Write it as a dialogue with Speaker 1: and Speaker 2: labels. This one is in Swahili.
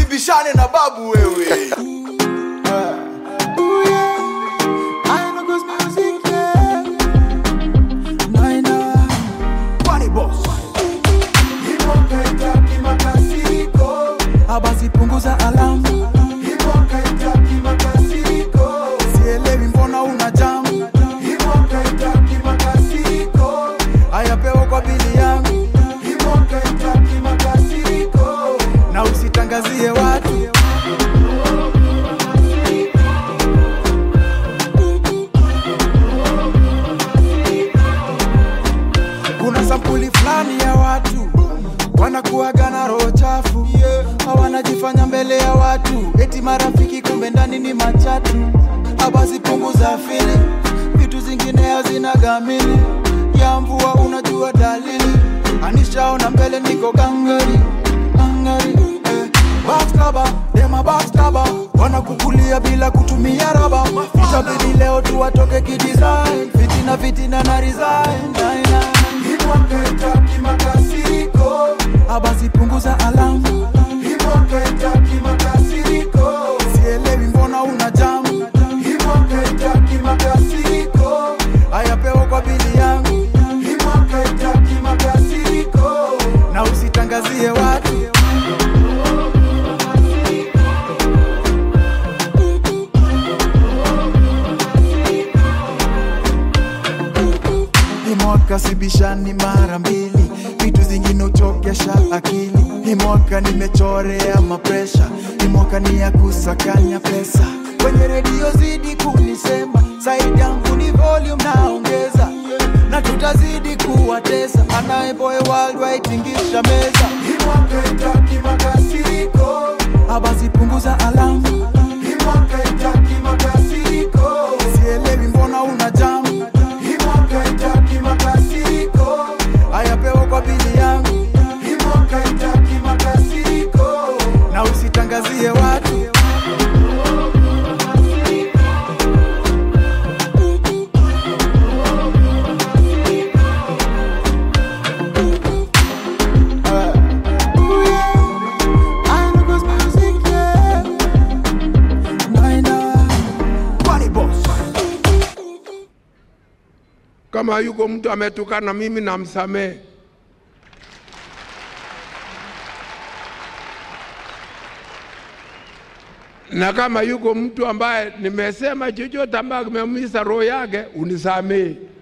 Speaker 1: usibishane na babu wewe Kwani boss
Speaker 2: Abasi punguza alamu, sielewi mbona una jamu. Haya pewa kwa bili yangu, na usitangazie watu. Kuna sampuli fulani ya watu wanakuaga na roho chafu, hawanajifanya mbele ya watu, eti marafiki, kumbe ndani ni machatu. Abasi punguza fili, vitu zingine hazina gamili ya mvua, unajua dalili. Anishaona mbele niko gangari gangari, eh. Backstaba, dema backstaba, wanakukulia bila kutumia raba. Itabidi leo tu watoke kidesign, fitina fitina na resign. Nine, nine. Abasi punguza alamu, sielewi mbona una jamu. Haya pewa kwa bili yangu, na usitangazie watu. Hii mwaka sibishani mara mbili, vitu zingine uchokesha akili. Hii mwaka nimechorea mapresha, hii mwaka ni ya kusakanya pesa. Kwenye redio zidi kunisema, saidi yangu ni volume naongeza, na tutazidi kuwatesa. Anayeboy worldwide tingisha meza, abasi punguza alamu, sielewi mbona una jamu. Haya pewa kwa bili yangu, na usitangazie watu.
Speaker 1: Kwani boss
Speaker 3: Kama yuko mtu ametukana mimi namsamehe. Na kama yuko mtu ambaye nimesema chochote ambaye kimeumiza roho yake unisamehe.